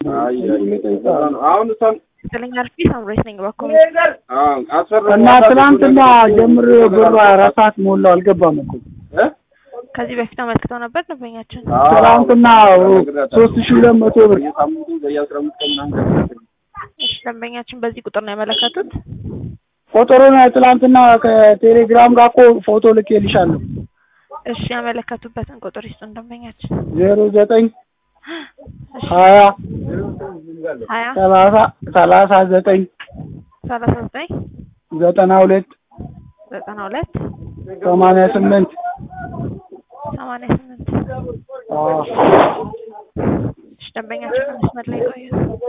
አሁን እሷን ስለኛ አርፊ ሳምሬት ነኝ በኩል አስፈራ እና ትናንትና ጀምሮ ብሩ አራት ሰዓት ሞላው አልገባም እኮ ከዚህ በፊት አመልክተው ነበር ደንበኛችን። ትናንትና ሶስት ሺህ ሁለት መቶ ብር በየሳምንቱ በየአስራ አምስት ቀን ምናምን እሺ ደንበኛችን በዚህ ቁጥር ነው ያመለከቱት። ቁጥሩን ትናንትና ከቴሌግራም ጋር እኮ ፎቶ ልኬልሻለሁ እሺ ያመለከቱበትን ቁጥር ይስጡን ደንበኛችን። ዜሮ ዘጠኝ እሺ ሀያ ሀያ ሰላሳ ሰላሳ ዘጠኝ ሰላሳ ዘጠኝ ዘጠና ሁለት ዘጠና ሁለት ሰማንያ ስምንት ሰማንያ ስምንት አዎ እሺ ደንበኛችን በመስመር ላይ ቆዩ።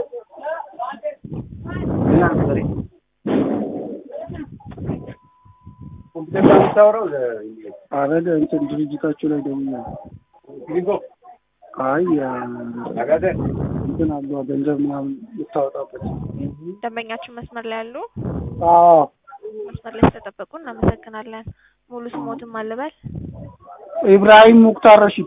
አረ እንትን ድርጅታችሁ ላይ ደውያለሁ። አይ እንትን አለ ገንዘብ ምናምን የምታወጣበት። ደንበኛችን መስመር ላይ ያሉ አዎ መስመር ላይ ስለጠበቁ እናመሰግናለን። ሙሉ ስሞትም አልበል ኢብራሂም ሙክታር ረሺድ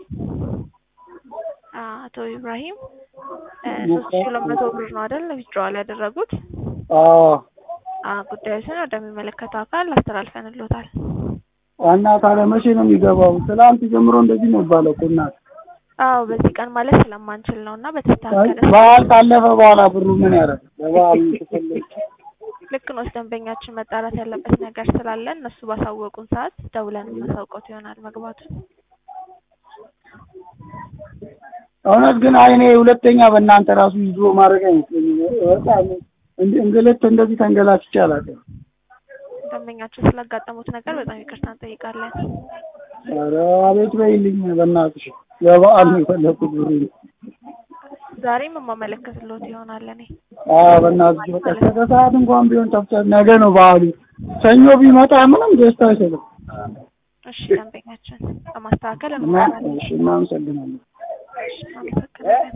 አቶ ኢብራሂም ሶስት ሺህ ሁለት መቶ ብር ነው አይደል ዊዝድሮዋል ያደረጉት? አዎ አዎ ጉዳዮችን ወደሚመለከተው አካል አስተላልፈንሎታል። ዋና ታዲያ መቼ ነው የሚገባው? ትናንት ጀምሮ እንደዚህ ነው ይባለው እኮ እናት። አዎ በዚህ ቀን ማለት ስለማንችል ነው እና በተስተካከለ በዓል ካለፈ በኋላ ብሩ ምን ያደርግ? በበዓል ተፈለገ ልክ ነው። ደንበኛችን መጣራት ያለበት ነገር ስላለ እነሱ ባሳወቁን ሰዓት ደውለን የምናሳውቀው ይሆናል መግባቱን። እውነት ግን አይ እኔ ሁለተኛ በእናንተ ራሱ ይዞ ማድረግ አይመስለኝም። በጣም እንድ- እንግልት እንደዚህ ተንገላትቼ አላውቅም። ደንበኛችን ስላጋጠሙት ነገር በጣም ይቅርታ እንጠይቃለን። ኧረ አቤት በይልኝ በእናትሽ። ለበዓል ነው የፈለኩት ብሩ። ዛሬም የማመለከትሎት ይሆናል እኔ አዎ በእናትሽ በቃ እስከ ሰዓት እንኳን ቢሆን ተፍተ ነገ ነው በዓሉ። ሰኞ ቢመጣ ምንም ደስታ አይሰጥም። እሺ ደንበኛችን ለማስተካከል እና እንሞክራለን። እሺ እናመሰግናለን። እሺ እናመሰግናለን።